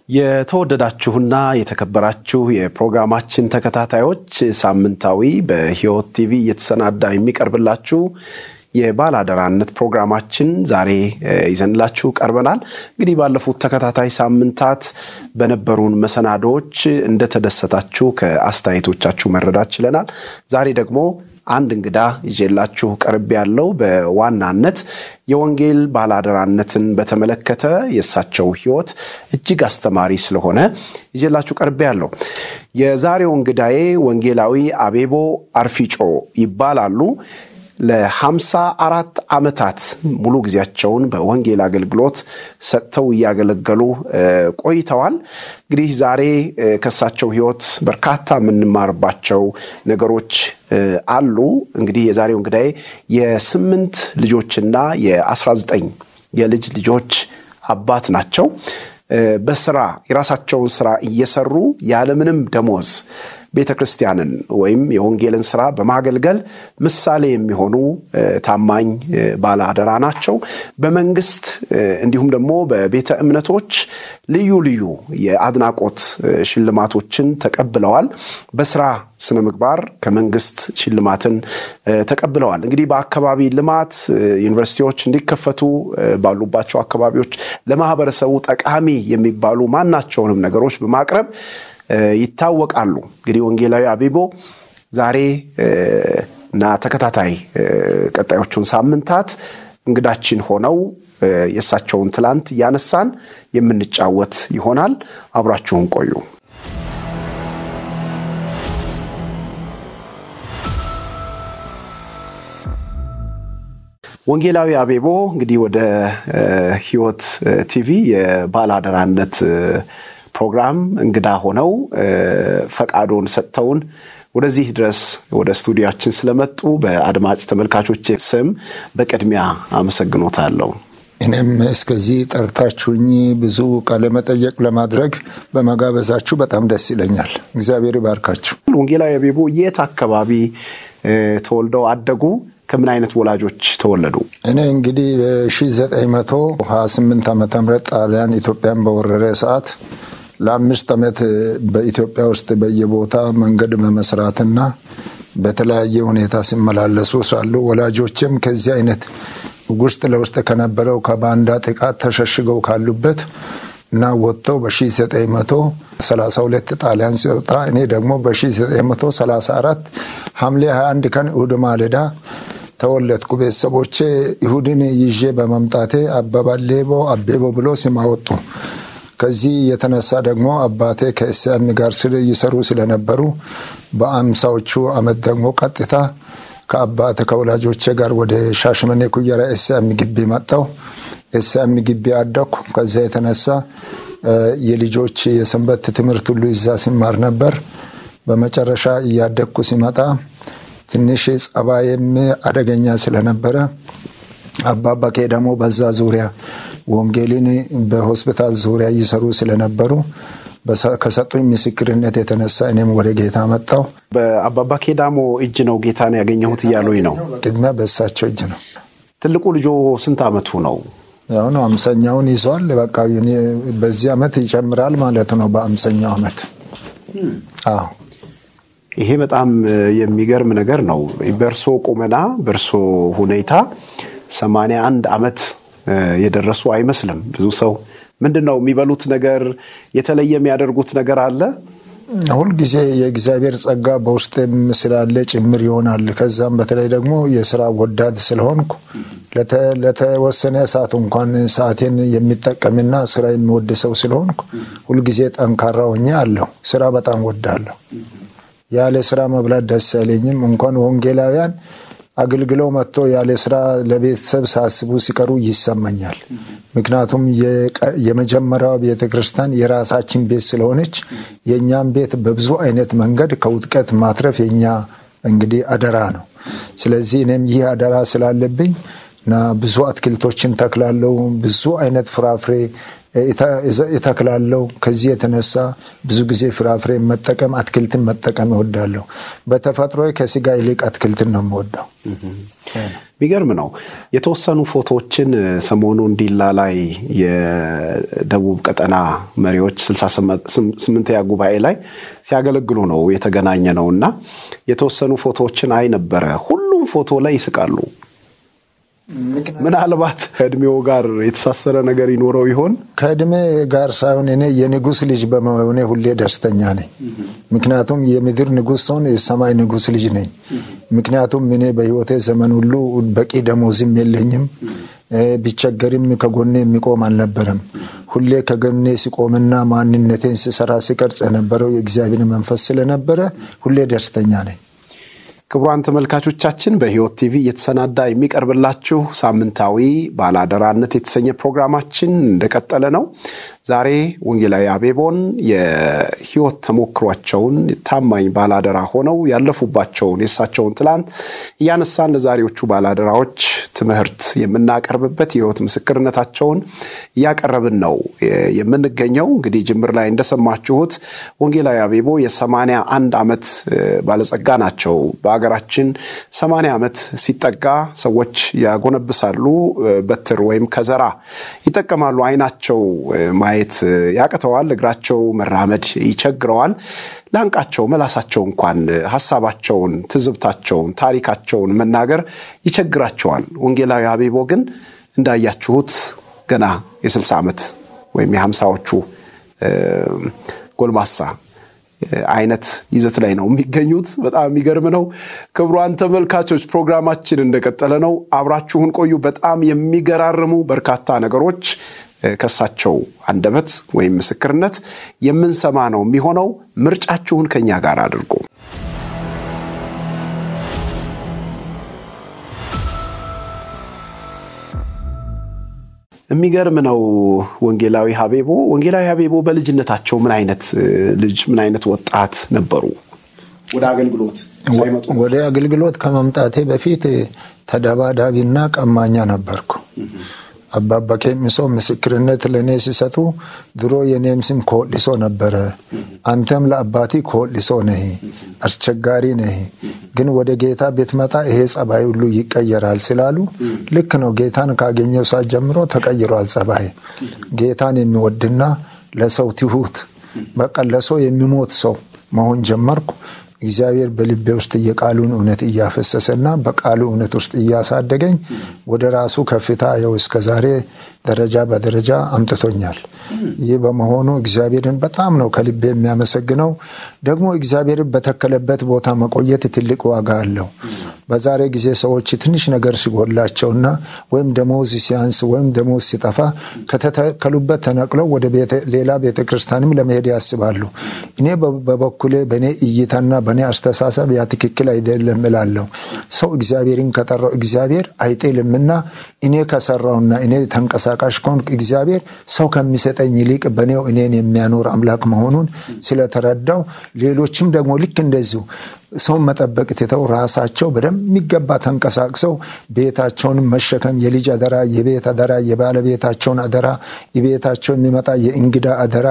የተወደዳችሁና የተከበራችሁ የፕሮግራማችን ተከታታዮች ሳምንታዊ በሕይወት ቲቪ እየተሰናዳ የሚቀርብላችሁ የባለአደራነት ፕሮግራማችን ዛሬ ይዘንላችሁ ቀርበናል። እንግዲህ ባለፉት ተከታታይ ሳምንታት በነበሩን መሰናዶዎች እንደተደሰታችሁ ከአስተያየቶቻችሁ መረዳት ችለናል። ዛሬ ደግሞ አንድ እንግዳ ይዤላችሁ ቀርብ ያለው በዋናነት የወንጌል ባለአደራነትን በተመለከተ የእሳቸው ሕይወት እጅግ አስተማሪ ስለሆነ ይዤላችሁ ቀርብ ያለው የዛሬው እንግዳዬ ወንጌላዊ አቤቦ አርፊጮ ይባላሉ። ለሀምሳ አራት ዓመታት ሙሉ ጊዜያቸውን በወንጌል አገልግሎት ሰጥተው እያገለገሉ ቆይተዋል። እንግዲህ ዛሬ ከእሳቸው ሕይወት በርካታ የምንማርባቸው ነገሮች አሉ። እንግዲህ የዛሬው እንግዳዬ የስምንት ልጆችና የአስራ ዘጠኝ የልጅ ልጆች አባት ናቸው። በስራ የራሳቸውን ስራ እየሰሩ ያለምንም ደሞዝ ቤተ ክርስቲያንን ወይም የወንጌልን ስራ በማገልገል ምሳሌ የሚሆኑ ታማኝ ባለ አደራ ናቸው። በመንግስት እንዲሁም ደግሞ በቤተ እምነቶች ልዩ ልዩ የአድናቆት ሽልማቶችን ተቀብለዋል። በስራ ስነ ምግባር ከመንግስት ሽልማትን ተቀብለዋል። እንግዲህ በአካባቢ ልማት ዩኒቨርሲቲዎች እንዲከፈቱ ባሉባቸው አካባቢዎች ለማህበረሰቡ ጠቃሚ የሚባሉ ማናቸውንም ነገሮች በማቅረብ ይታወቃሉ። እንግዲህ ወንጌላዊ አቤቦ ዛሬ እና ተከታታይ ቀጣዮቹን ሳምንታት እንግዳችን ሆነው የእሳቸውን ትላንት እያነሳን የምንጫወት ይሆናል። አብራችሁን ቆዩ። ወንጌላዊ አቤቦ እንግዲህ ወደ ሕይወት ቲቪ የባለአደራነት ፕሮግራም እንግዳ ሆነው ፈቃዶን ሰጥተውን ወደዚህ ድረስ ወደ ስቱዲያችን ስለመጡ በአድማጭ ተመልካቾች ስም በቅድሚያ አመሰግኖታለሁ። እኔም እስከዚህ ጠርታችሁኝ ብዙ ቃለ መጠየቅ ለማድረግ በመጋበዛችሁ በጣም ደስ ይለኛል። እግዚአብሔር ይባርካችሁ። ወንጌላዊ አቤቦ የት አካባቢ ተወልደው አደጉ? ከምን አይነት ወላጆች ተወለዱ? እኔ እንግዲህ በ1928 ዓመተ ምህረት ጣሊያን ኢትዮጵያን በወረረ ሰዓት ለአምስት ዓመት በኢትዮጵያ ውስጥ በየቦታ መንገድ በመስራትና በተለያየ ሁኔታ ሲመላለሱ ሳሉ ወላጆችም ከዚህ አይነት ውስጥ ለውስጥ ከነበረው ከባንዳ ጥቃት ተሸሽገው ካሉበት እና ወጥተው በ1932 ጣሊያን ሲወጣ እኔ ደግሞ በ1934 ሐምሌ 21 ቀን እሁድ ማለዳ ተወለድኩ። ቤተሰቦቼ ይሁድን ይዤ በመምጣቴ አበባሌቦ አቤቦ ብሎ ስም አወጡ። ከዚህ የተነሳ ደግሞ አባቴ ከእስያሚ ጋር ይሰሩ ስለነበሩ በአምሳዎቹ ዓመት ደግሞ ቀጥታ ከአባቴ ከወላጆቼ ጋር ወደ ሻሸመኔ ኩየራ ኤስያሚ ግቢ መጣው። ኤስያሚ ግቢ አደኩ። ከዚያ የተነሳ የልጆች የሰንበት ትምህርት ሁሉ እዛ ሲማር ነበር። በመጨረሻ እያደግኩ ሲመጣ ትንሽ ጸባይም አደገኛ ስለነበረ አባባ ደግሞ በዛ ዙሪያ ወንጌልን በሆስፒታል ዙሪያ ይሰሩ ስለነበሩ ከሰጡኝ ምስክርነት የተነሳ እኔም ወደ ጌታ መጣው። በአባባ ኬዳሞ እጅ ነው ጌታን ያገኘሁት እያሉኝ ነው። ቅድሚያ በእሳቸው እጅ ነው። ትልቁ ልጆ ስንት ዓመቱ ነው? ያው ነው አምሰኛውን ይዟል። በቃ በዚህ ዓመት ይጨምራል ማለት ነው። በአምሰኛው ዓመት አዎ ይሄ በጣም የሚገርም ነገር ነው። በእርሶ ቁመና በእርሶ ሁኔታ ሰማንያ አንድ ዓመት የደረሱ አይመስልም። ብዙ ሰው ምንድን ነው የሚበሉት ነገር የተለየ የሚያደርጉት ነገር አለ? ሁልጊዜ የእግዚአብሔር ጸጋ በውስጤም ስላለ ጭምር ይሆናል። ከዛም በተለይ ደግሞ የስራ ወዳድ ስለሆንኩ ለተወሰነ ሰዓት እንኳን ሰዓቴን የሚጠቀምና ስራ የሚወድ ሰው ስለሆንኩ ሁልጊዜ ጠንካራ ሆኜ አለሁ። ስራ በጣም ወዳለሁ። ያለ ስራ መብላት ደስ አይለኝም። እንኳን ወንጌላውያን አገልግለው መጥቶ ያለ ስራ ለቤተሰብ ሳስቡ ሲቀሩ ይሰማኛል። ምክንያቱም የመጀመሪያዋ ቤተ ክርስቲያን የራሳችን ቤት ስለሆነች የእኛም ቤት በብዙ አይነት መንገድ ከውጥቀት ማትረፍ የኛ እንግዲህ አደራ ነው። ስለዚህ እኔም ይህ አደራ ስላለብኝ እና ብዙ አትክልቶችን ተክላለሁ። ብዙ አይነት ፍራፍሬ እተክላለሁ። ከዚህ የተነሳ ብዙ ጊዜ ፍራፍሬ መጠቀም አትክልትን መጠቀም እወዳለሁ። በተፈጥሮ ከስጋ ይልቅ አትክልትን ነው የምወደው። የሚገርም ነው። የተወሰኑ ፎቶዎችን ሰሞኑ ዲላ ላይ የደቡብ ቀጠና መሪዎች ስልሳ ስምንተኛ ጉባኤ ላይ ሲያገለግሉ ነው የተገናኘ ነው እና የተወሰኑ ፎቶዎችን አይ ነበረ። ሁሉም ፎቶ ላይ ይስቃሉ። ምናልባት ከእድሜው ጋር የተሳሰረ ነገር ይኖረው ይሆን? ከእድሜ ጋር ሳይሆን እኔ የንጉሥ ልጅ በመሆኔ ሁሌ ደስተኛ ነኝ። ምክንያቱም የምድር ንጉሥ ሰውን የሰማይ ንጉሥ ልጅ ነኝ። ምክንያቱም እኔ በሕይወቴ ዘመን ሁሉ በቂ ደሞዝም የለኝም። ቢቸገርም ከጎኔ የሚቆም አልነበረም። ሁሌ ከጎኔ ሲቆምና ማንነቴን ሲሰራ ሲቀርጽ የነበረው የእግዚአብሔር መንፈስ ስለነበረ ሁሌ ደስተኛ ነኝ። ክቡራን ተመልካቾቻችን በሕይወት ቲቪ እየተሰናዳ የሚቀርብላችሁ ሳምንታዊ ባለአደራነት የተሰኘ ፕሮግራማችን እንደቀጠለ ነው። ዛሬ ወንጌላዊ አቤቦን የሕይወት ተሞክሯቸውን ታማኝ ባለአደራ ሆነው ያለፉባቸውን የእሳቸውን ትላንት እያነሳን ለዛሬዎቹ ባለአደራዎች ትምህርት የምናቀርብበት የሕይወት ምስክርነታቸውን እያቀረብን ነው የምንገኘው። እንግዲህ ጅምር ላይ እንደሰማችሁት ወንጌላዊ አቤቦ የሰማንያ አንድ ዓመት ባለጸጋ ናቸው። በሀገራችን ሰማንያ ዓመት ሲጠጋ ሰዎች ያጎነብሳሉ፣ በትር ወይም ከዘራ ይጠቀማሉ። አይናቸው ማየት ያቅተዋል፣ እግራቸው መራመድ ይቸግረዋል። ላንቃቸው መላሳቸው እንኳን ሀሳባቸውን፣ ትዝብታቸውን፣ ታሪካቸውን መናገር ይቸግራቸዋል። ወንጌላዊ አቤቦ ግን እንዳያችሁት ገና የስልሳ ዓመት ወይም የሀምሳዎቹ ጎልማሳ አይነት ይዘት ላይ ነው የሚገኙት። በጣም የሚገርም ነው። ክቡራን ተመልካቾች ፕሮግራማችን እንደቀጠለ ነው። አብራችሁን ቆዩ። በጣም የሚገራርሙ በርካታ ነገሮች ከሳቸው አንደበት ወይም ምስክርነት የምንሰማ ነው የሚሆነው። ምርጫችሁን ከኛ ጋር አድርጉ። የሚገርም ነው። ወንጌላዊ ሀቤቦ ወንጌላዊ ሀቤቦ በልጅነታቸው ምን አይነት ልጅ ምን አይነት ወጣት ነበሩ? ወደ አገልግሎት ሳይመጡ ወደ አገልግሎት ከመምጣቴ በፊት ተደባዳቢና ቀማኛ ነበርኩ። አባባ ኬሚሶ ምስክርነት ለእኔ ሲሰጡ ድሮ የኔም ስም ኮሊሶ ነበረ። አንተም ለአባቲ ኮሊሶ ነህ፣ አስቸጋሪ ነህ፣ ግን ወደ ጌታ ብትመጣ ይሄ ጸባይ ሁሉ ይቀየራል ስላሉ ልክ ነው። ጌታን ካገኘው ሰዓት ጀምሮ ተቀይሯል ጸባይ። ጌታን የሚወድና ለሰው ትሁት በቃ ለሰው የሚሞት ሰው መሆን ጀመርኩ። እግዚአብሔር በልቤ ውስጥ የቃሉን እውነት እያፈሰሰና በቃሉ እውነት ውስጥ እያሳደገኝ ወደ ራሱ ከፍታ ያው እስከ ዛሬ ደረጃ በደረጃ አምጥቶኛል። ይህ በመሆኑ እግዚአብሔርን በጣም ነው ከልቤ የሚያመሰግነው። ደግሞ እግዚአብሔርን በተከለበት ቦታ መቆየት ትልቅ ዋጋ አለው። በዛሬ ጊዜ ሰዎች ትንሽ ነገር ሲጎላቸውና ወይም ደሞዝ ሲያንስ ወይም ደሞዝ ሲጠፋ ከተተከሉበት ተነቅለው ወደ ሌላ ቤተ ክርስቲያንም ለመሄድ ያስባሉ። እኔ በበኩሌ በእኔ እይታና በእኔ አስተሳሰብ ያ ትክክል አይደለም እላለሁ። ሰው እግዚአብሔርን ከጠራው እግዚአብሔር አይጤልምና እኔ ከሰራውና እኔ ተንቀሳቃሽ ከሆንኩ እግዚአብሔር ሰው ከሚሰጠኝ ይልቅ በእኔው እኔን የሚያኖር አምላክ መሆኑን ስለተረዳው ሌሎችም ደግሞ ልክ እንደዚሁ ሰውን መጠበቅ ትተው ራሳቸው በደሚገባ ተንቀሳቅሰው ቤታቸውን መሸከም የልጅ አደራ፣ የቤት አደራ፣ የባለቤታቸውን አደራ፣ የቤታቸው የሚመጣ የእንግዳ አደራ፣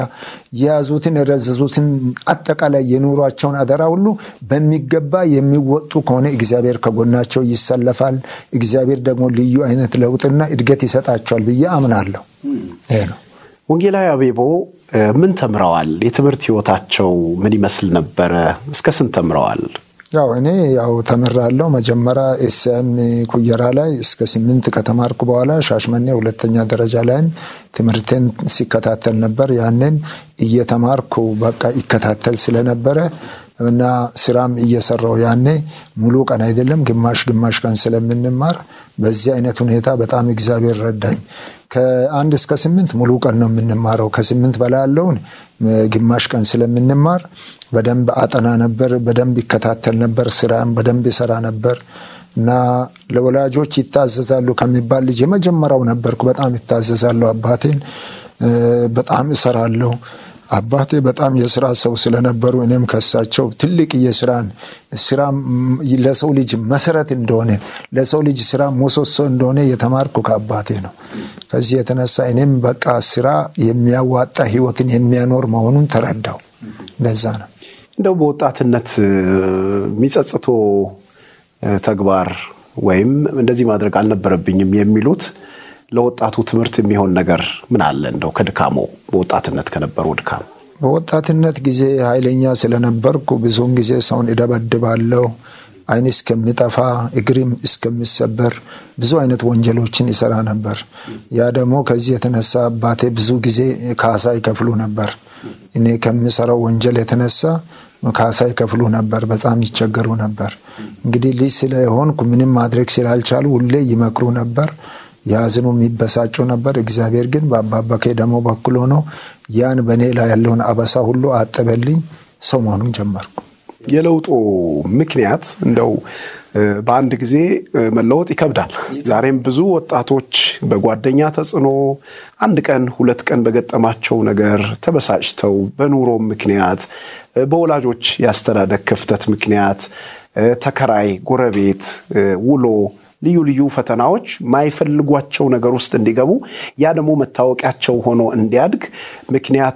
የያዙትን የረዘዙትን አጠቃላይ የኑሯቸውን አደራ ሁሉ በሚገባ የሚወጡ ከሆነ እግዚአብሔር ከጎናቸው ይሰለፋል። እግዚአብሔር ደግሞ ልዩ አይነት ለውጥና እድገት ይሰጣቸዋል ብዬ አምናለሁ። ይሄ ነው። ወንጌላዊ አቤቦ ምን ተምረዋል? የትምህርት ህይወታቸው ምን ይመስል ነበረ? እስከ ስንት ተምረዋል? ያው እኔ ያው ተምራለሁ። መጀመሪያ ኤስኤም ኩየራ ላይ እስከ ስምንት ከተማርኩ በኋላ ሻሽመኔ ሁለተኛ ደረጃ ላይም ትምህርቴን ሲከታተል ነበር። ያንን እየተማርኩ በቃ ይከታተል ስለነበረ እና ስራም እየሰራው ያኔ ሙሉ ቀን አይደለም ግማሽ ግማሽ ቀን ስለምንማር በዚህ አይነት ሁኔታ በጣም እግዚአብሔር ረዳኝ። ከአንድ እስከ ስምንት ሙሉ ቀን ነው የምንማረው። ከስምንት በላይ ያለውን ግማሽ ቀን ስለምንማር በደንብ አጠና ነበር፣ በደንብ ይከታተል ነበር፣ ስራም በደንብ ይሰራ ነበር እና ለወላጆች ይታዘዛሉ ከሚባል ልጅ የመጀመሪያው ነበርኩ። በጣም ይታዘዛለሁ። አባቴን በጣም እሰራለሁ። አባቴ በጣም የስራ ሰው ስለነበሩ እኔም ከሳቸው ትልቅ የስራን ስራ ለሰው ልጅ መሰረት እንደሆነ ለሰው ልጅ ስራ ምሰሶ እንደሆነ የተማርኩ ከአባቴ ነው። ከዚህ የተነሳ እኔም በቃ ስራ የሚያዋጣ ህይወትን የሚያኖር መሆኑን ተረዳው። እንደዛ ነው። እንደው በወጣትነት የሚጸጽቶ ተግባር ወይም እንደዚህ ማድረግ አልነበረብኝም የሚሉት ለወጣቱ ትምህርት የሚሆን ነገር ምን አለ? እንደው ከድካሞ በወጣትነት ከነበረው ድካም በወጣትነት ጊዜ ኃይለኛ ስለነበርኩ ብዙውን ጊዜ ሰውን እደበድባለሁ። ዓይን እስከሚጠፋ እግርም እስከሚሰበር ብዙ አይነት ወንጀሎችን ይሰራ ነበር። ያ ደግሞ ከዚህ የተነሳ አባቴ ብዙ ጊዜ ካሳ ይከፍሉ ነበር። እኔ ከሚሰራው ወንጀል የተነሳ ካሳ ይከፍሉ ነበር። በጣም ይቸገሩ ነበር። እንግዲህ ልጅ ስለሆንኩ ምንም ማድረግ ስላልቻሉ ሁሌ ይመክሩ ነበር። ያዝኑ የሚበሳጩ ነበር። እግዚአብሔር ግን በአባባኬ ደግሞ በኩል ሆኖ ያን በእኔ ላይ ያለውን አበሳ ሁሉ አጠበልኝ። ሰው መሆኑን ጀመርኩ። የለውጡ ምክንያት እንደው በአንድ ጊዜ መለወጥ ይከብዳል። ዛሬም ብዙ ወጣቶች በጓደኛ ተጽዕኖ አንድ ቀን ሁለት ቀን በገጠማቸው ነገር ተበሳጭተው በኑሮ ምክንያት፣ በወላጆች የአስተዳደግ ክፍተት ምክንያት ተከራይ፣ ጎረቤት፣ ውሎ ልዩ ልዩ ፈተናዎች ማይፈልጓቸው ነገር ውስጥ እንዲገቡ ያ ደግሞ መታወቂያቸው ሆኖ እንዲያድግ ምክንያት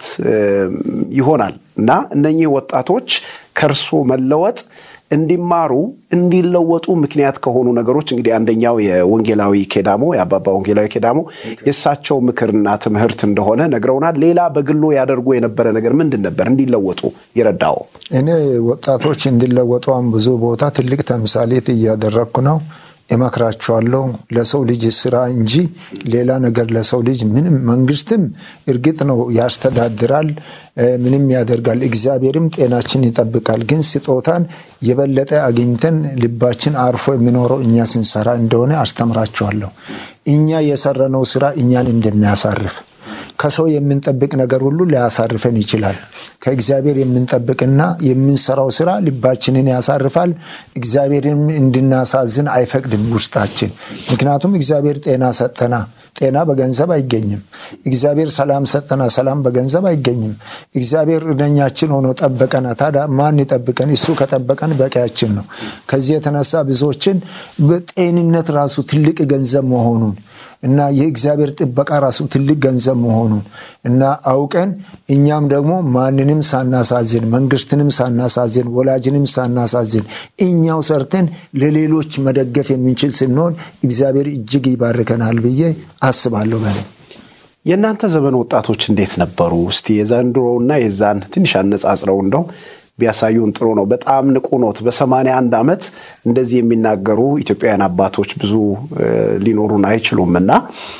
ይሆናል እና እነኚህ ወጣቶች ከእርሶ መለወጥ እንዲማሩ እንዲለወጡ ምክንያት ከሆኑ ነገሮች እንግዲህ አንደኛው የወንጌላዊ ኬዳሞ የአባባ ወንጌላዊ ኬዳሞ የእሳቸው ምክርና ትምህርት እንደሆነ ነግረውናል። ሌላ በግሎ ያደርጉ የነበረ ነገር ምንድን ነበር እንዲለወጡ ይረዳው? እኔ ወጣቶች እንዲለወጡ ብዙ ቦታ ትልቅ ተምሳሌት እያደረግኩ ነው። እመክራቸዋለሁ። ለሰው ልጅ ስራ እንጂ ሌላ ነገር ለሰው ልጅ ምንም መንግስትም እርግጥ ነው ያስተዳድራል፣ ምንም ያደርጋል። እግዚአብሔርም ጤናችን ይጠብቃል። ግን ስጦታን የበለጠ አግኝተን ልባችን አርፎ የሚኖረው እኛ ስንሰራ እንደሆነ አስተምራቸዋለሁ። እኛ የሰራነው ስራ እኛን እንደሚያሳርፍ ከሰው የምንጠብቅ ነገር ሁሉ ሊያሳርፈን ይችላል። ከእግዚአብሔር የምንጠብቅና የምንሰራው ስራ ልባችንን ያሳርፋል። እግዚአብሔርን እንድናሳዝን አይፈቅድም ውስጣችን። ምክንያቱም እግዚአብሔር ጤና ሰጠና፣ ጤና በገንዘብ አይገኝም። እግዚአብሔር ሰላም ሰጠና፣ ሰላም በገንዘብ አይገኝም። እግዚአብሔር እረኛችን ሆኖ ጠበቀና፣ ታዲያ ማን ይጠብቀን? እሱ ከጠበቀን በቂያችን ነው። ከዚህ የተነሳ ብዙዎችን ጤንነት ራሱ ትልቅ ገንዘብ መሆኑን እና የእግዚአብሔር ጥበቃ ራሱ ትልቅ ገንዘብ መሆኑን እና አውቀን እኛም ደግሞ ማንንም ሳናሳዝን መንግስትንም ሳናሳዝን ወላጅንም ሳናሳዝን እኛው ሰርተን ለሌሎች መደገፍ የምንችል ስንሆን እግዚአብሔር እጅግ ይባርከናል ብዬ አስባለሁ። በ የእናንተ ዘመን ወጣቶች እንዴት ነበሩ? እስቲ የዘንድሮውና የዛን ትንሽ አነጻጽረው እንደው ቢያሳዩን ጥሩ ነው። በጣም ንቁ ኖት። በሰማንያ አንድ ዓመት እንደዚህ የሚናገሩ ኢትዮጵያውያን አባቶች ብዙ ሊኖሩን አይችሉም እና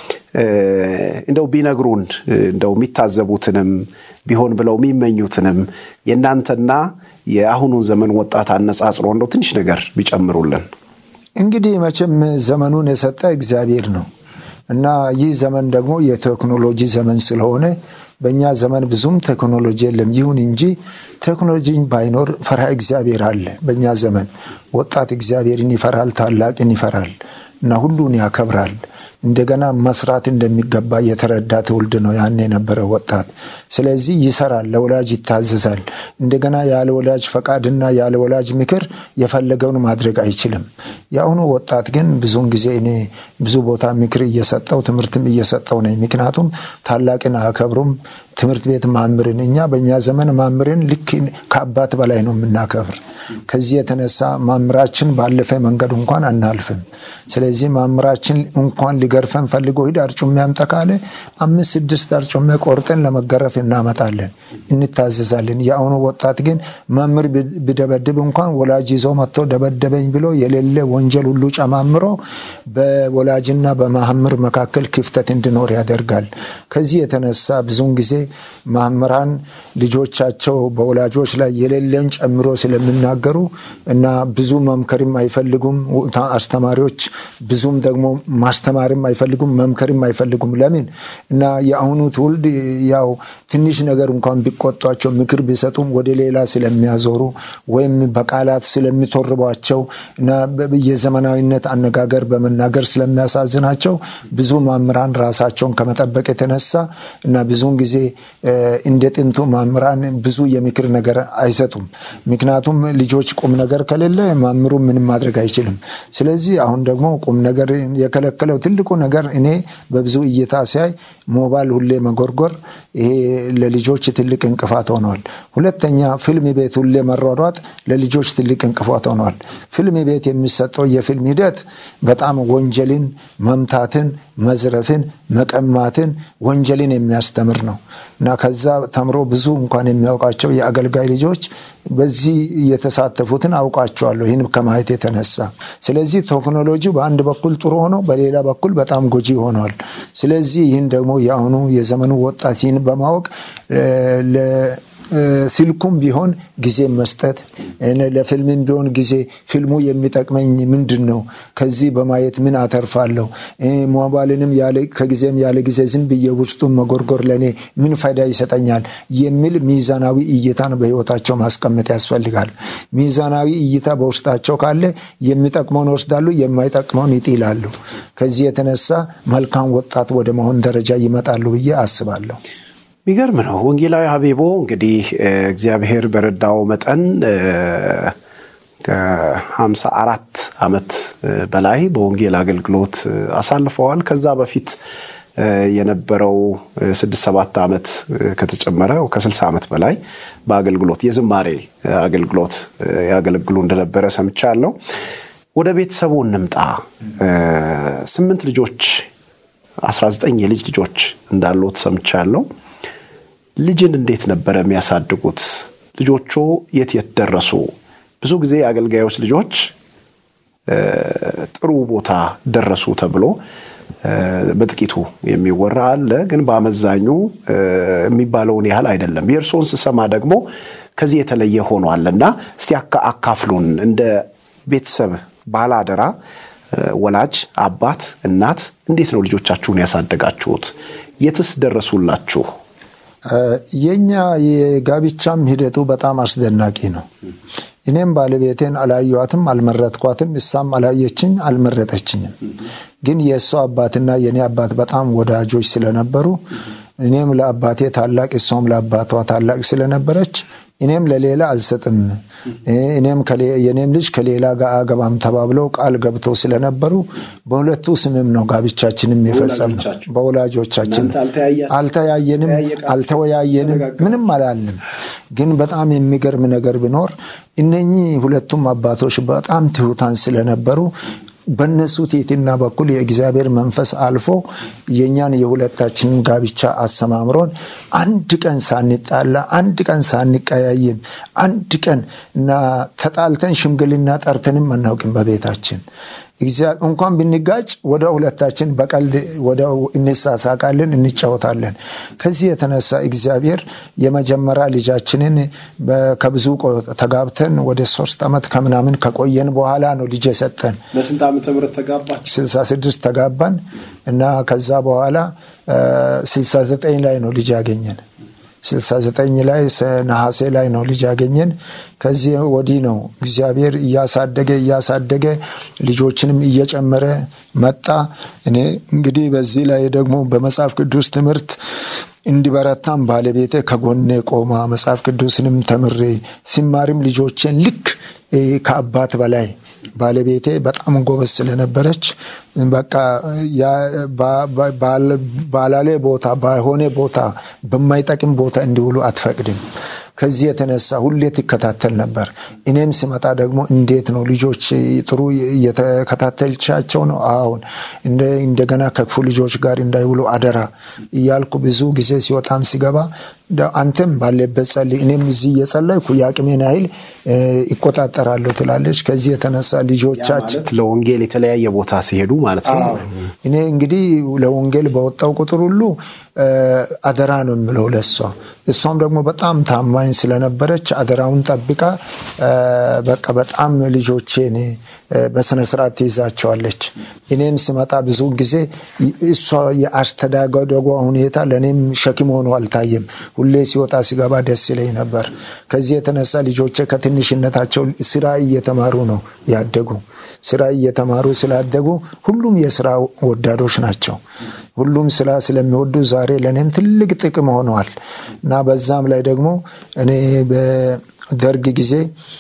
እንደው ቢነግሩን እንደው የሚታዘቡትንም ቢሆን ብለው የሚመኙትንም የእናንተና የአሁኑን ዘመን ወጣት አነጻጽሮ እንደው ትንሽ ነገር ቢጨምሩልን። እንግዲህ መቼም ዘመኑን የሰጠ እግዚአብሔር ነው እና ይህ ዘመን ደግሞ የቴክኖሎጂ ዘመን ስለሆነ በእኛ ዘመን ብዙም ቴክኖሎጂ የለም። ይሁን እንጂ ቴክኖሎጂን ባይኖር ፈርሃ እግዚአብሔር አለ። በእኛ ዘመን ወጣት እግዚአብሔርን ይፈራል፣ ታላቅን ይፈራል እና ሁሉን ያከብራል። እንደገና መስራት እንደሚገባ የተረዳ ትውልድ ነው ያን የነበረ ወጣት። ስለዚህ ይሰራል፣ ለወላጅ ይታዘዛል። እንደገና ያለ ወላጅ ፈቃድና ያለ ወላጅ ምክር የፈለገውን ማድረግ አይችልም። የአሁኑ ወጣት ግን ብዙውን ጊዜ እኔ ብዙ ቦታ ምክር እየሰጠው ትምህርትም እየሰጠው ነኝ። ምክንያቱም ታላቅን አከብሩም ትምህርት ቤት ማምርን እኛ በእኛ ዘመን ማምርን ልክ ከአባት በላይ ነው የምናከብር። ከዚህ የተነሳ ማምራችን ባለፈ መንገድ እንኳን አናልፍም። ስለዚህ ማምራችን እንኳን ሊገርፈን ፈልጎ ሂድ አርጩሜ አምጣ ካለ አምስት ስድስት አርጩሜ ቆርጠን ለመገረፍ እናመጣለን፣ እንታዘዛለን። የአሁኑ ወጣት ግን መምህር ቢደበድብ እንኳን ወላጅ ይዞ መጥቶ ደበደበኝ ብሎ የሌለ ወንጀል ሁሉ ጨማምሮ በወላጅና በመምህር መካከል ክፍተት እንዲኖር ያደርጋል። ከዚህ የተነሳ ብዙውን ጊዜ መምህራን ልጆቻቸው በወላጆች ላይ የሌለን ጨምሮ ስለሚናገሩ ስለሚናገሩ እና ብዙ መምከርም አይፈልጉም አስተማሪዎች፣ ብዙም ደግሞ ማስተማርም አይፈልጉም፣ መምከርም አይፈልጉም። ለምን እና የአሁኑ ትውልድ ያው ትንሽ ነገር እንኳን ቢቆጧቸው ምክር ቢሰጡም ወደ ሌላ ስለሚያዞሩ ወይም በቃላት ስለሚቶርቧቸው እና የዘመናዊነት አነጋገር በመናገር ስለሚያሳዝናቸው ብዙ መምህራን ራሳቸውን ከመጠበቅ የተነሳ እና ብዙውን ጊዜ እንደ ጥንቱ መምህራን ብዙ የምክር ነገር አይሰጡም። ምክንያቱም ልጆች ቁም ነገር ከሌለ መምህሩ ምንም ማድረግ አይችልም። ስለዚህ አሁን ደግሞ ቁም ነገር የከለከለው ትልቁ ነገር እኔ በብዙ እይታ ሲያይ ሞባይል ሁሌ መጎርጎር ይሄ ለልጆች ትልቅ እንቅፋት ሆነዋል። ሁለተኛ ፊልም ቤት ሁሌ መሯሯጥ ለልጆች ትልቅ እንቅፋት ሆነዋል። ፊልም ቤት የሚሰጠው የፊልም ሂደት በጣም ወንጀልን፣ መምታትን፣ መዝረፍን፣ መቀማትን፣ ወንጀልን የሚያስተምር ነው እና ከዛ ተምሮ ብዙ እንኳን የሚያውቃቸው የአገልጋይ ልጆች በዚህ የተሳተፉትን አውቃቸዋለሁ ይህን ከማየት የተነሳ። ስለዚህ ቴክኖሎጂ በአንድ በኩል ጥሩ ሆኖ በሌላ በኩል በጣም ጎጂ ሆኗል። ስለዚህ ይህን ደግሞ የአሁኑ የዘመኑ ወጣት ይህን በማወቅ ስልኩም ቢሆን ጊዜ መስጠት፣ ለፊልምም ቢሆን ጊዜ ፊልሙ የሚጠቅመኝ ምንድን ነው? ከዚህ በማየት ምን አተርፋለሁ? ሞባይልንም ከጊዜም ያለ ጊዜ ዝም ብዬ ውስጡን መጎርጎር ለእኔ ምን ፋይዳ ይሰጠኛል? የሚል ሚዛናዊ እይታን በህይወታቸው ማስቀመጥ ያስፈልጋል። ሚዛናዊ እይታ በውስጣቸው ካለ የሚጠቅመውን ወስዳሉ፣ የማይጠቅመውን ይጥላሉ። ከዚህ የተነሳ መልካም ወጣት ወደ መሆን ደረጃ ይመጣሉ ብዬ አስባለሁ። የሚገርም ነው። ወንጌላዊ ሀቢቦ እንግዲህ እግዚአብሔር በረዳው መጠን ከሀምሳ አራት ዓመት በላይ በወንጌል አገልግሎት አሳልፈዋል። ከዛ በፊት የነበረው ስድስት ሰባት ዓመት ከተጨመረ ከስልሳ ዓመት በላይ በአገልግሎት የዝማሬ አገልግሎት ያገለግሉ እንደነበረ ሰምቻለሁ። ወደ ቤተሰቡ እንምጣ። ስምንት ልጆች አስራ ዘጠኝ የልጅ ልጆች እንዳሉት ሰምቻለሁ። ልጅን እንዴት ነበረ የሚያሳድጉት? ልጆቹ የት የት ደረሱ? ብዙ ጊዜ የአገልጋዮች ልጆች ጥሩ ቦታ ደረሱ ተብሎ በጥቂቱ የሚወራ አለ፣ ግን በአመዛኙ የሚባለውን ያህል አይደለም። የእርስዎን ስሰማ ደግሞ ከዚህ የተለየ ሆኗል እና እስቲ አካፍሉን። እንደ ቤተሰብ ባለአደራ ወላጅ አባት፣ እናት እንዴት ነው ልጆቻችሁን ያሳደጋችሁት? የትስ ደረሱላችሁ? የኛ የጋብቻም ሂደቱ በጣም አስደናቂ ነው። እኔም ባለቤቴን አላየኋትም፣ አልመረጥኳትም። እሷም አላየችኝ፣ አልመረጠችኝም። ግን የእሷ አባትና የእኔ አባት በጣም ወዳጆች ስለነበሩ እኔም ለአባቴ ታላቅ እሷም ለአባቷ ታላቅ ስለነበረች እኔም ለሌላ አልሰጥም፣ እኔም የኔም ልጅ ከሌላ ጋር አገባም ተባብለው ቃል ገብተው ስለነበሩ በሁለቱ ስምም ነው ጋብቻችንም የፈጸምነው። በወላጆቻችን አልተያየንም፣ አልተወያየንም፣ ምንም አላልንም። ግን በጣም የሚገርም ነገር ቢኖር እነኚህ ሁለቱም አባቶች በጣም ትሑታን ስለነበሩ በእነሱ ትሕትና በኩል የእግዚአብሔር መንፈስ አልፎ የእኛን የሁለታችንን ጋብቻ አሰማምሮን አንድ ቀን ሳንጣላ፣ አንድ ቀን ሳንቀያይም፣ አንድ ቀን እና ተጣልተን ሽምግልና ጠርተንም አናውቅም በቤታችን። እንኳን ብንጋጭ ወደ ሁለታችን በቀልድ ወደ እንሳሳቃለን፣ እንጫወታለን። ከዚህ የተነሳ እግዚአብሔር የመጀመሪያ ልጃችንን ከብዙ ተጋብተን ወደ ሶስት ዓመት ከምናምን ከቆየን በኋላ ነው ልጅ የሰጠን። በስንት ዓመተ ምህረት ተጋባች? ስልሳ ስድስት ተጋባን እና ከዛ በኋላ ስልሳ ዘጠኝ ላይ ነው ልጅ ያገኘን። 69 ላይ ነሐሴ ላይ ነው ልጅ ያገኘን። ከዚህ ወዲህ ነው እግዚአብሔር እያሳደገ እያሳደገ ልጆችንም እየጨመረ መጣ። እኔ እንግዲህ በዚህ ላይ ደግሞ በመጽሐፍ ቅዱስ ትምህርት እንዲበረታም ባለቤቴ ከጎኔ ቆማ መጽሐፍ ቅዱስንም ተምሬ ሲማርም ልጆቼን ልክ ከአባት በላይ ባለቤቴ በጣም ጎበዝ ስለነበረች በቃ ባላሌ ቦታ ባልሆነ ቦታ በማይጠቅም ቦታ እንዲውሉ አትፈቅድም። ከዚህ የተነሳ ሁሌ ትከታተል ነበር። እኔም ስመጣ ደግሞ እንዴት ነው ልጆች ጥሩ እየተከታተልቻቸው ነው? አሁን እንደገና ከክፉ ልጆች ጋር እንዳይውሉ አደራ እያልኩ ብዙ ጊዜ ሲወጣም ሲገባ አንተም ባለበት ጸልይ፣ እኔም እዚህ እየጸለይኩ የአቅሜን ያህል ይቆጣጠራለሁ ትላለች። ከዚህ የተነሳ ልጆቻችን ለወንጌል የተለያየ ቦታ ሲሄዱ ማለት ነው። እኔ እንግዲህ ለወንጌል በወጣው ቁጥር ሁሉ አደራ ነው የምለው ለሷ። እሷም ደግሞ በጣም ታማኝ ስለነበረች አደራውን ጠብቃ በቃ በጣም ልጆቼን በስነ ስርዓት ትይዛቸዋለች። እኔም ስመጣ ብዙ ጊዜ እሷ የአስተዳደጓ ሁኔታ ለእኔም ሸክም ሆኖ አልታየም። ሁሌ ሲወጣ ሲገባ ደስ ይለኝ ነበር። ከዚህ የተነሳ ልጆቼ ከትንሽነታቸው ስራ እየተማሩ ነው ያደጉ። ስራ እየተማሩ ስላደጉ ሁሉም የስራ ወዳዶች ናቸው። ሁሉም ስራ ስለሚወዱ ዛሬ ለእኔም ትልቅ ጥቅም ሆነዋል እና በዛም ላይ ደግሞ እኔ በደርግ ጊዜ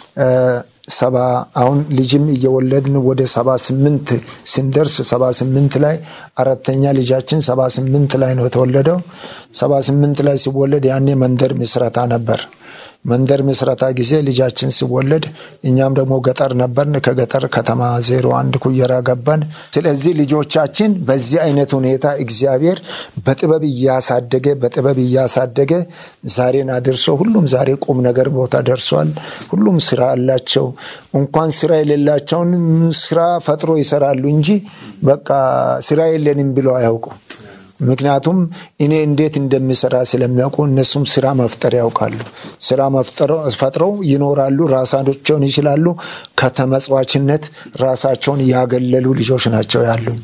ሰባ አሁን ልጅም እየወለድን ወደ ሰባ ስምንት ስንደርስ ሰባ ስምንት ላይ አራተኛ ልጃችን ሰባ ስምንት ላይ ነው የተወለደው። ሰባ ስምንት ላይ ሲወለድ ያኔ መንደር ምስረታ ነበር። መንደር ምስረታ ጊዜ ልጃችን ሲወለድ እኛም ደግሞ ገጠር ነበርን። ከገጠር ከተማ ዜሮ አንድ ኩየራ ገባን። ስለዚህ ልጆቻችን በዚህ አይነት ሁኔታ እግዚአብሔር በጥበብ እያሳደገ በጥበብ እያሳደገ ዛሬን አድርሶ ሁሉም ዛሬ ቁም ነገር ቦታ ደርሷል። ሁሉም ስራ አላቸው። እንኳን ስራ የሌላቸውን ስራ ፈጥሮ ይሰራሉ እንጂ በቃ ስራ የለንም ብለው አያውቁም። ምክንያቱም እኔ እንዴት እንደሚሰራ ስለሚያውቁ እነሱም ስራ መፍጠር ያውቃሉ። ስራ ፈጥረው ይኖራሉ፣ ራሳቸውን ይችላሉ። ከተመጽዋችነት ራሳቸውን ያገለሉ ልጆች ናቸው ያሉኝ።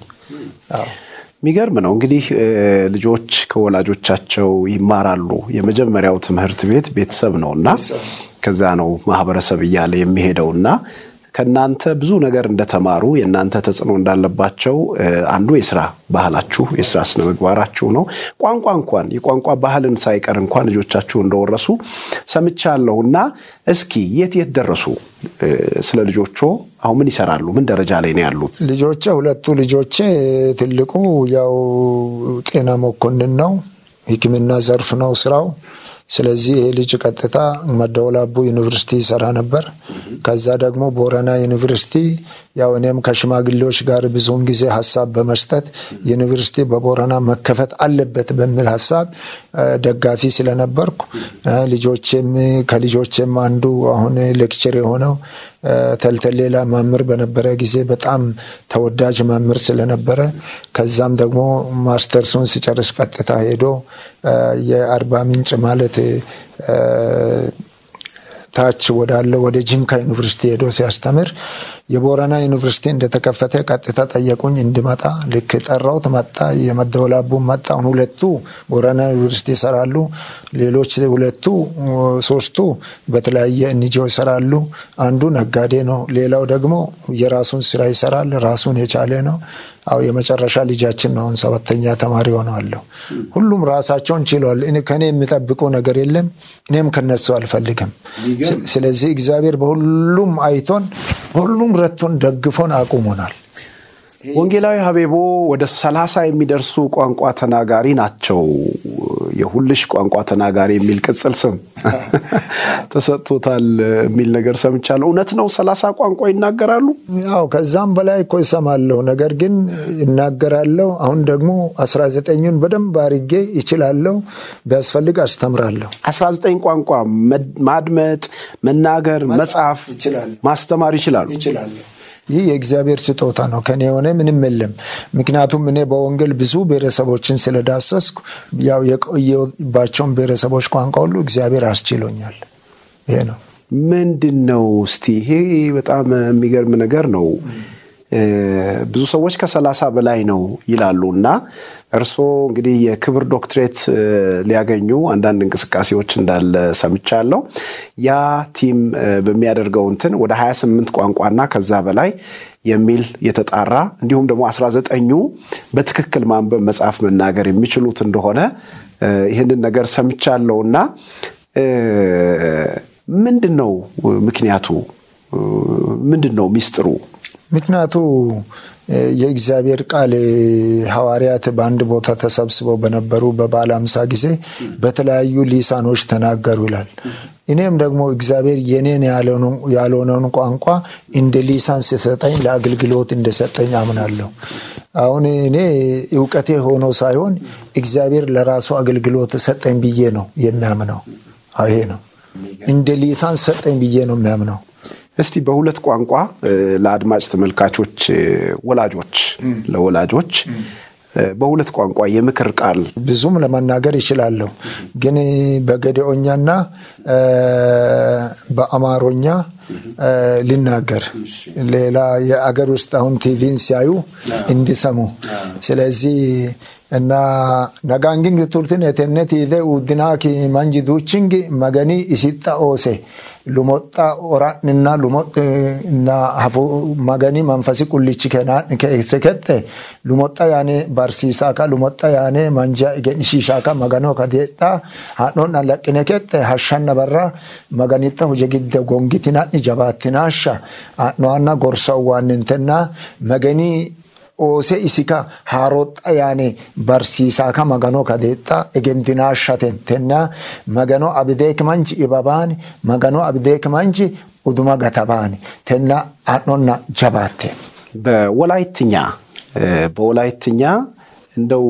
የሚገርም ነው እንግዲህ ልጆች ከወላጆቻቸው ይማራሉ። የመጀመሪያው ትምህርት ቤት ቤተሰብ ነው እና ከዛ ነው ማህበረሰብ እያለ የሚሄደው እና ከእናንተ ብዙ ነገር እንደተማሩ የእናንተ ተጽዕኖ እንዳለባቸው አንዱ የስራ ባህላችሁ የስራ ስነ ምግባራችሁ ነው። ቋንቋ እንኳን የቋንቋ ባህልን ሳይቀር እንኳን ልጆቻችሁ እንደወረሱ ሰምቻለሁ እና እስኪ የት የት ደረሱ? ስለ ልጆቹ አሁን ምን ይሰራሉ? ምን ደረጃ ላይ ነው ያሉት? ልጆቼ ሁለቱ ልጆቼ ትልቁ ያው ጤና መኮንን ነው፣ ሕክምና ዘርፍ ነው ስራው። ስለዚህ ይሄ ልጅ ቀጥታ መደወላቡ ዩኒቨርሲቲ ይሰራ ነበር። ከዛ ደግሞ ቦረና ዩኒቨርሲቲ ያው እኔም ከሽማግሌዎች ጋር ብዙውን ጊዜ ሀሳብ በመስጠት ዩኒቨርሲቲ በቦረና መከፈት አለበት በሚል ሀሳብ ደጋፊ ስለነበርኩ ልጆቼም ከልጆቼም አንዱ አሁን ሌክቸር የሆነው ተልተሌላ መምህር በነበረ ጊዜ በጣም ተወዳጅ መምህር ስለነበረ ከዛም ደግሞ ማስተርሱን ሲጨርስ ቀጥታ ሄዶ የአርባ ምንጭ ማለት ታች ወዳለ ወደ ጂንካ ዩኒቨርሲቲ ሄዶ ሲያስተምር የቦረና ዩኒቨርሲቲ እንደተከፈተ ቀጥታ ጠየቁኝ እንድመጣ። ልክ ጠራውት መጣ። የመደወላቡ መጣ። አሁን ሁለቱ ቦረና ዩኒቨርሲቲ ይሰራሉ። ሌሎች ሁለቱ ሶስቱ በተለያየ እንጆ ይሰራሉ። አንዱ ነጋዴ ነው። ሌላው ደግሞ የራሱን ስራ ይሰራል። ራሱን የቻለ ነው። አው የመጨረሻ ልጃችን ነው። አሁን ሰባተኛ ተማሪ ሆነዋለሁ። ሁሉም ራሳቸውን ችለዋል። ከኔ የሚጠብቁ ነገር የለም። እኔም ከነሱ አልፈልግም። ስለዚህ እግዚአብሔር በሁሉም አይቶን በሁሉም ረቶን ደግፎን አቁሞናል። ወንጌላዊ ሀቤቦ ወደ ሰላሳ የሚደርሱ ቋንቋ ተናጋሪ ናቸው። የሁልሽ ቋንቋ ተናጋሪ የሚል ቅጽል ስም ተሰጥቶታል የሚል ነገር ሰምቻለሁ። እውነት ነው? ሰላሳ ቋንቋ ይናገራሉ? ያው ከዛም በላይ እኮ ይሰማለሁ። ነገር ግን ይናገራለሁ። አሁን ደግሞ አስራ ዘጠኙን በደንብ አርጌ ይችላለሁ። ቢያስፈልግ አስተምራለሁ። አስራ ዘጠኝ ቋንቋ ማድመጥ፣ መናገር፣ መጻፍ፣ ማስተማር ይችላሉ? ይችላለሁ። ይህ የእግዚአብሔር ስጦታ ነው። ከኔ የሆነ ምንም የለም። ምክንያቱም እኔ በወንጌል ብዙ ብሔረሰቦችን ስለዳሰስኩ ያው የቆየባቸውን ብሔረሰቦች ቋንቋ ሁሉ እግዚአብሔር አስችሎኛል። ይሄ ነው። ምንድን ነው እስቲ? ይሄ በጣም የሚገርም ነገር ነው። ብዙ ሰዎች ከሰላሳ በላይ ነው ይላሉ እና እርስዎ እንግዲህ የክብር ዶክትሬት ሊያገኙ አንዳንድ እንቅስቃሴዎች እንዳለ ሰምቻለሁ። ያ ቲም በሚያደርገው እንትን ወደ 28 ቋንቋና ከዛ በላይ የሚል የተጣራ እንዲሁም ደግሞ 19ኙ በትክክል ማንበብ፣ መጻፍ፣ መናገር የሚችሉት እንደሆነ ይህንን ነገር ሰምቻለሁ እና ምንድን ነው ምክንያቱ? ምንድን ነው ሚስጥሩ? ምክንያቱ የእግዚአብሔር ቃል ሐዋርያት በአንድ ቦታ ተሰብስበው በነበሩ በበዓለ ሃምሳ ጊዜ በተለያዩ ሊሳኖች ተናገሩ ይላል። እኔም ደግሞ እግዚአብሔር የኔን ያልሆነውን ቋንቋ እንደ ሊሳን ሲሰጠኝ ለአገልግሎት እንደሰጠኝ አምናለሁ። አሁን እኔ እውቀቴ ሆኖ ሳይሆን እግዚአብሔር ለራሱ አገልግሎት ሰጠኝ ብዬ ነው የሚያምነው። ይሄ ነው እንደ ሊሳን ሰጠኝ ብዬ ነው የሚያምነው። እስቲ በሁለት ቋንቋ ለአድማጭ ተመልካቾች ወላጆች ለወላጆች በሁለት ቋንቋ የምክር ቃል ብዙም ለመናገር ይችላለሁ፣ ግን በገዲኦኛና በአማሮኛ ልናገር ሌላ የአገር ውስጥ አሁን ቲቪን ሲያዩ እንዲሰሙ ስለዚህ እና ነጋንጊንግ ቱርትን የተነት ኢለ ኡድናኪ መንጂ ዱችንግ መገኒ ኢሲጣ ኦሴ ሉሞጣ ኦራንና ሉሞና ሀፉ መገኒ መንፈሲ ቁልች ከሰከጠ ሉሞጣ ያኔ ባርሲሳካ ሉሞጣ ያኔ መንጃ ኢገንሺሻካ መገኖ ከዴጣ ሀኖን አለቅነ ከጠ ሀሻነ በራ መገኒጣ ሁጀ ግደ ጎንጊትናኒ ጀባትናሻ ኖዋና ጎርሰው ዋንንትና መገኒ oose isika haaroxa yaane barsiisaaka magano kadeexxa egendinaashatentenna magano abideek manchi ibabaani magano abideek manchi uduma gatabaani tenna አኖና ጀባቴ በወላይትኛ በወላይትኛ እንደው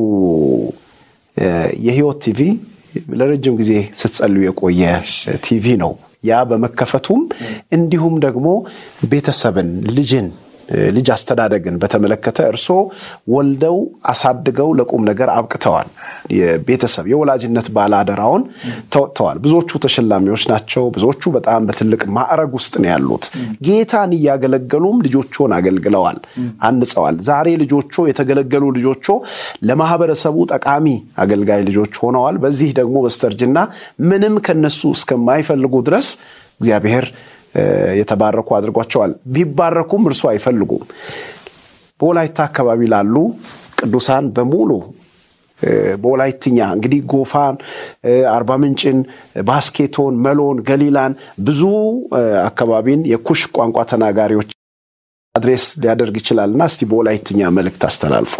የህይወት ቲቪ ለረጅም ጊዜ ስትጸልዩ የቆየ ቲቪ ነው። ያ በመከፈቱም እንዲሁም ደግሞ ቤተሰብን ልጅን ልጅ አስተዳደግን በተመለከተ እርስዎ ወልደው አሳድገው ለቁም ነገር አብቅተዋል። የቤተሰብ የወላጅነት ባለአደራውን ተወጥተዋል። ብዙዎቹ ተሸላሚዎች ናቸው። ብዙዎቹ በጣም በትልቅ ማዕረግ ውስጥ ነው ያሉት። ጌታን እያገለገሉም ልጆቹን አገልግለዋል፣ አንጸዋል። ዛሬ ልጆቹ የተገለገሉ ልጆቹ ለማህበረሰቡ ጠቃሚ አገልጋይ ልጆች ሆነዋል። በዚህ ደግሞ በስተርጅና ምንም ከነሱ እስከማይፈልጉ ድረስ እግዚአብሔር የተባረኩ አድርጓቸዋል። ቢባረኩም እርሱ አይፈልጉም። በወላይታ አካባቢ ላሉ ቅዱሳን በሙሉ በወላይትኛ እንግዲህ ጎፋን፣ አርባ ምንጭን፣ ባስኬቶን፣ መሎን፣ ገሊላን ብዙ አካባቢን የኩሽ ቋንቋ ተናጋሪዎች አድሬስ ሊያደርግ ይችላልና እስቲ በወላይትኛ መልእክት አስተላልፉ።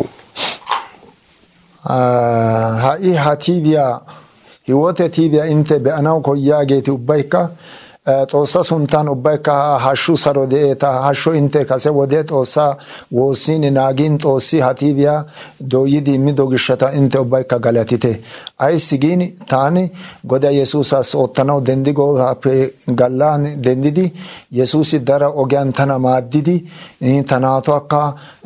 ሀኢ ሀቲቢያ ህይወተ ቲቢያ ኢንተ በአናው ኮያጌቲ ኡባይካ xoossa sunttan ubbaykka hashshu saro de'eeta hashshu inte kase wode xoossa woossiin naagin xoossi ha tiibiya dooyidi immido gishshata inte ubbaykka galatite ayssi giin taani goda yesuusas oottanaw dendigoogappe gallan dendidi yesuusi daro ogiyan tana maaddidi ta naatuwakka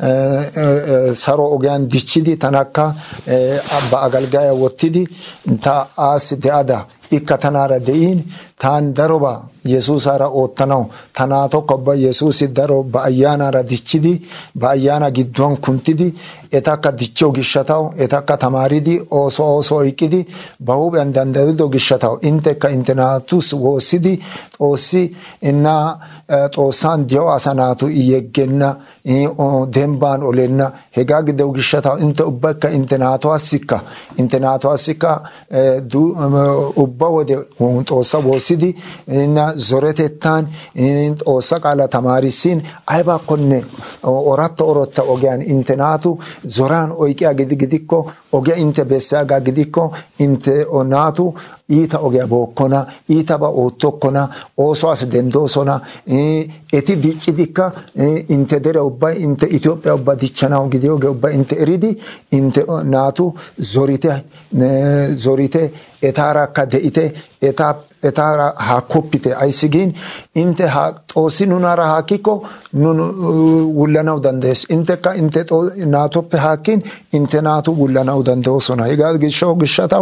saro ogiyan dichchidi tanakka ba agalgaya wottidi ta aassi de'ada ikka tanaara de'iin taan daroba yesuusaara oottanaw ta naatokka ubba yesuusi daro ba ayyaanaara dichchidi ba ayyaana gidduwan kunttidi etakka dichchiyo gishshataw etakka tamaaridi ooso ooso oyqqidi ba huuphiyan danddayido gishshataw intekka inte naatus woossidi xoossi inna xoossan diyo asa naatu yeggenna dembban olenna hegaa gidiyo gishshataw inte ubbaykka inte naatuwassikka inte naatuwassikka ubba wode xoossa woossidi inna zoretettan xoossa qaala tamaarissin aybakkonne oratta orotta ogiyan inte naatu zoran oyqiya gidikko ogiya inte bessiyaagaa gidikko inte naatu iita ogiya bookkona iitaba oottokkona oosuwas dendoosona eti diccidikka inte dere ubbay inte Itoophiya ubba dichchanaw gidiyooge ubba inte eridi inte naatu zorite zorite etaarakka de'ite etaara haakkoppite ayssi giin inte xoossi nunaara haakkikko nun wullanaw dandayees intekka inte naatoppe haakkin inte naatu wullanaw dandayoosona hegaa gishaw gishshataw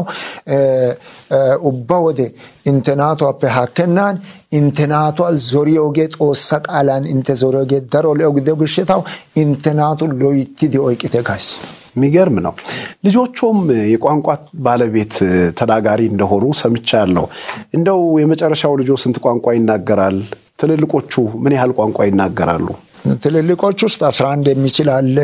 ubba wode inte naatuwappe haakkennan inte naatuwa zoriyooge xoossa qaalan inte zoriyooge daro le'o gidiyo gishshataw inte naatu loyttidi oyqqite gays የሚገርም ነው። ልጆቹም የቋንቋ ባለቤት ተናጋሪ እንደሆኑ ሰምቻለሁ። እንደው የመጨረሻው ልጆ ስንት ቋንቋ ይናገራል? ትልልቆቹ ምን ያህል ቋንቋ ይናገራሉ? ትልልቆች ውስጥ አስራ አንድ የሚችል አለ፣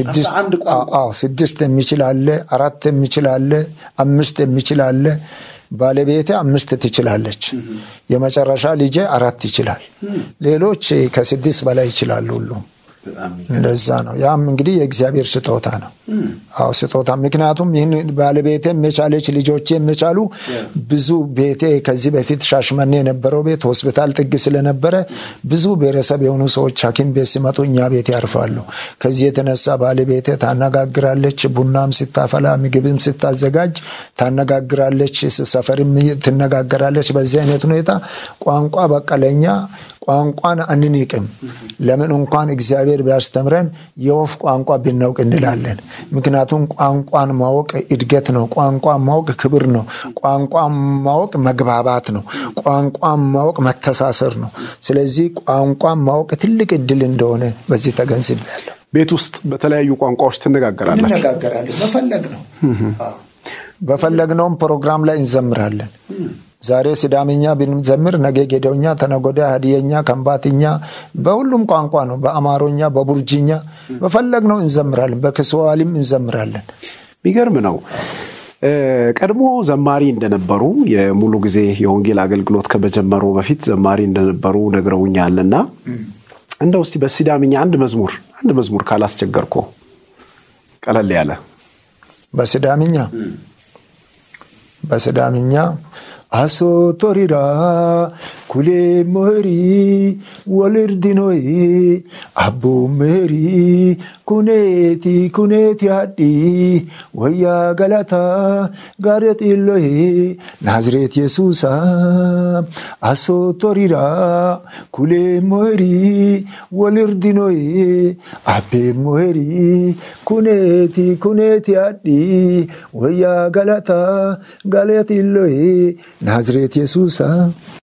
ስድስት የሚችል አለ፣ አራት የሚችል አለ፣ አምስት የሚችል አለ። ባለቤቴ አምስት ትችላለች። የመጨረሻ ልጄ አራት ይችላል። ሌሎች ከስድስት በላይ ይችላሉ ሁሉም እንደዛ ነው። ያም እንግዲህ የእግዚአብሔር ስጦታ ነው። አዎ ስጦታ። ምክንያቱም ይህን ባለቤቴ የቻለች ልጆቼ የቻሉ ብዙ ቤቴ ከዚህ በፊት ሻሽመኔ የነበረው ቤት ሆስፒታል ጥግ ስለነበረ ብዙ ብሔረሰብ የሆኑ ሰዎች ሐኪም ቤት ሲመጡ እኛ ቤት ያርፋሉ። ከዚህ የተነሳ ባለቤቴ ታነጋግራለች። ቡናም ስታፈላ፣ ምግብም ስታዘጋጅ ታነጋግራለች። ሰፈርም ትነጋገራለች። በዚህ አይነት ሁኔታ ቋንቋ በቃ ለእኛ ቋንቋን አንንቅም። ለምን እንኳን እግዚአብሔር ቢያስተምረን የወፍ ቋንቋ ብናውቅ እንላለን። ምክንያቱም ቋንቋን ማወቅ እድገት ነው። ቋንቋን ማወቅ ክብር ነው። ቋንቋን ማወቅ መግባባት ነው። ቋንቋን ማወቅ መተሳሰር ነው። ስለዚህ ቋንቋን ማወቅ ትልቅ እድል እንደሆነ በዚህ ተገንዝቤያለሁ። ቤት ውስጥ በተለያዩ ቋንቋዎች ትነጋገራላችሁ? እንነጋገራለን። በፈለግ ነው በፈለግነውም ፕሮግራም ላይ እንዘምራለን። ዛሬ ሲዳምኛ ብንዘምር ነገ ጌደውኛ፣ ተነጎዳ ሀዲየኛ፣ ከምባትኛ በሁሉም ቋንቋ ነው። በአማሮኛ፣ በቡርጂኛ በፈለግነው እንዘምራለን። በክስዋሊም እንዘምራለን። የሚገርም ነው። ቀድሞ ዘማሪ እንደነበሩ የሙሉ ጊዜ የወንጌል አገልግሎት ከመጀመሩ በፊት ዘማሪ እንደነበሩ ነግረውኛል እና እንደው እስቲ በሲዳምኛ አንድ መዝሙር አንድ መዝሙር ካላስቸገርኮ ቀለል ያለ በሲዳምኛ በሲዳምኛ አሶቶሪራ ኩሌ ሞሪ ወልርዲኖይ አቦ ሜሪ ኩኔቲ ኩኔቲ አዲ ወያ ገላታ ጋረጢሎይ ናዝሬት የሱሳ አሶቶሪራ ኩሌ ሞሪ ወልርዲኖይ አቤ ሞሪ ኩኔቲ ኩኔቲ አዲ ወያ ገላታ ጋለጢሎይ ናዝሬት የሱሳ